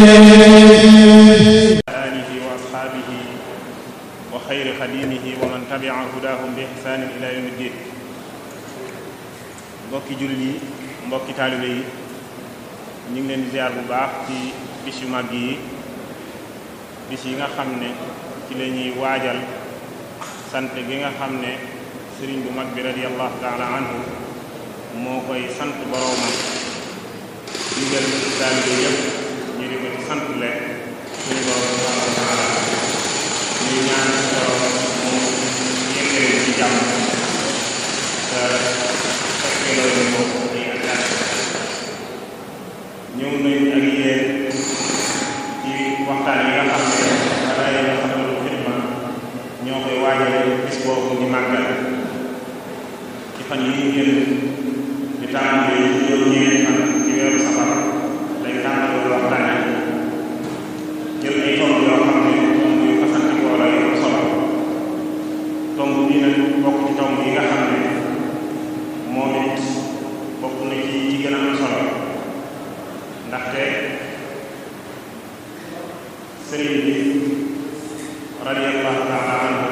alihi wa asxaabihi wa xayri xadimihi wa man tabia hudahum bi ihsanin ila yawmi ddin mbokki jullit yi mbokki taalibe yi ñu ngi leen di ziar bu baax ci bis yu màgg yi bis yi nga xam ne ci la ñuy waajal sant gi nga xam ne sëriñ bu mag bi radiallahu taala anhu moo koy sant boroomam digal taalibe yépp ñu di ko ci sant leen suñu borom subhanahu wa taala ñuy ñaan borom mu yëkkale ci jàmm te fekkee loolu ko ay attaque ñëw nañ ak yéen ci waxtaan yi nga xam ne dara yi nga xam ne xidma ñoo koy waajale bis boobu di màggal ci fan yi ñu génn di tàmbali juróom-ñeenti fan ci weeru safar lay tàmbali waxtaan yi jël ay tomb yoo xam ne tomb yu fasantikoo la yu solo tomb bi nag bokk ci tomb yi nga xam ne moom it bokk na ci ci gën a am solo ndaxte sëriñ bi radiyallahu taala anhu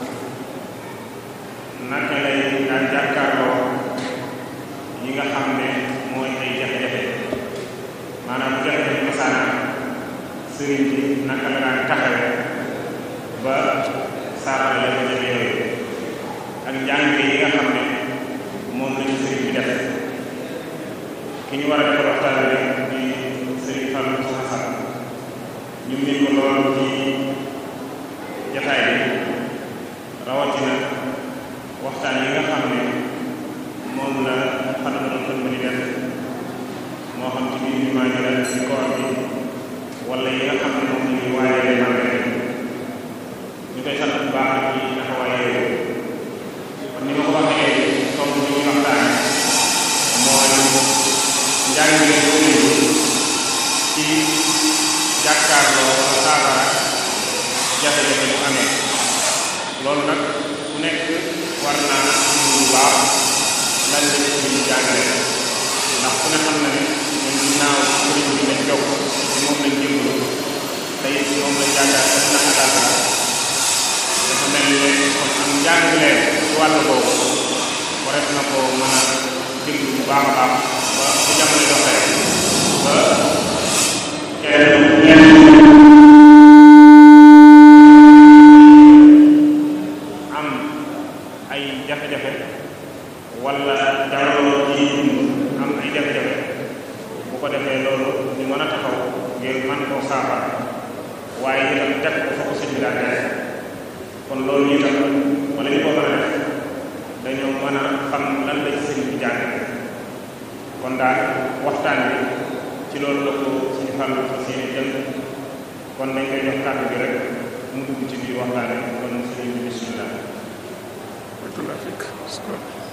naka lay daan jàkkaarloo yi nga xam ne mooy ay jafe-jafe maanaam jafe-jafe masaana sëriñ bi naka la daan taxawe ba saafara la jafe yooyu ak njàngale yi nga xam ne moom la ñu sëriñ bi def ki ñu war a defal waxtaan bi rek di sëriñ Fallou Moussa Sall ñu ngi ko lool ci jataay bi rawatina waxtaan yi nga xam ne moom la xanaa doon ko mën def moo xam ci biir jumaa ji la ci koor bi wala yi nga xam ne moom la ñuy waajalee màggal ñu koy sant bu baax ci taxawaay yooyu kon ni ma ko waxee tomb bi ñuy waxtaan mooy njàngale yooyu ci jàkkaarloo wala saafara jafe-jafe bu amee loolu nag ku nekk war naa am bu baax lan la ci ñu jàngale ndax ku ne xam na ne ñun ginnaaw sëriñ bi lañ jokk ci moom lañ jëmlu tey moom lañ jàngal ak naxataata dafa mel ne kon am njàngale ci wàll boobu wareef na ko mën a déglu bu baax a baax ba bu jamono doxee ba kenn am ay jafe-jafe wala jaraloo ci am ay jafe-jafe bu ko defee loolu ñu mën a taxaw ngir man koo saafara waaye itam teg ko fa ko sëñ bi daan def kon loolu itam wala ñu ko mën a def dañoo mën a xam lan la ci sëñ bi jàng kon daal waxtaan bi ci loolu la ko suñu fàllu fa seen jël kon dañ koy jox kàddu bi rek mu dugg ci biir waxtaan bi kon sëñ bi bismillah Barakallahu fiik